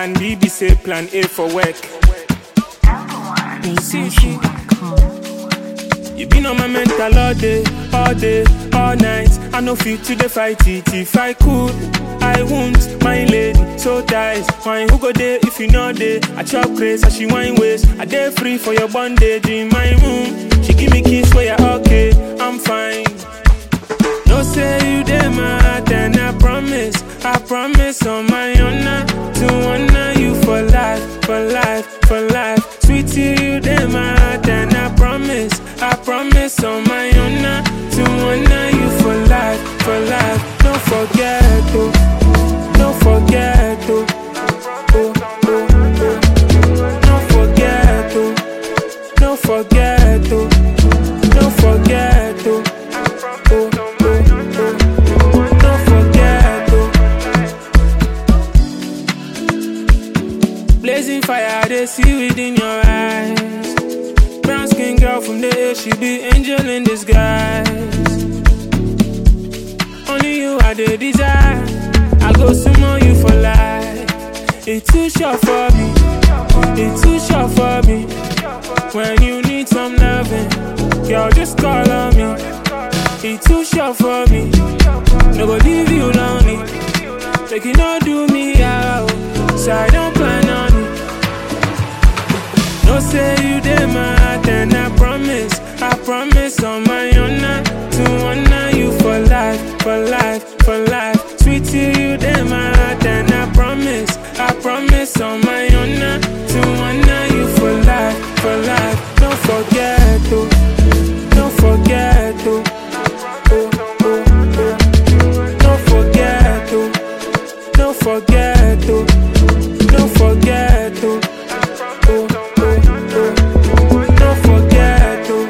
Plan B be say plan A for work. You been on my mental all day, all day, all night. I no fit to the fight it. If I could, I won't. My lady, so tight. Wine who go there if you know there? I chop grace as she wine waist. I day free for your bondage in my room. She give me kiss where you okay, I'm fine. No say you dey my heart and I promise, I promise on my honor to honor you for life, for life, for life. Sweetie, you dey my heart and I promise, I promise on my honor to honor you for life, for life. Don't forget, oh, don't forget, oh, oh, oh, oh. Don't forget, oh, don't forget, oh, don't forget, oh. Oh, oh, oh. Don't forget, oh. Blazing fire, they see within your eyes. Brown skin girl from the air, she be angel in disguise. Only you I the desire. I go sumo you for life. It's too short for me. It's too short for me. When you need some loving, girl, just call on me. It's too short for me. No go leave you lonely. Make you not do me out. So I don't plan on it. No say you dey my heart and I promise, I promise on my honor to honor you for life, for life, for life. Sweetie, you dey my heart and I promise, I promise on my honor to honor you for life, for life. Don't forget, oh, don't forget, oh, oh, oh, oh. Don't forget, oh, don't forget, oh, don't forget, oh. Oh, oh, oh. Don't forget, oh.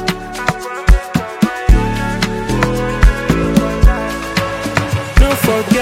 Don't forget.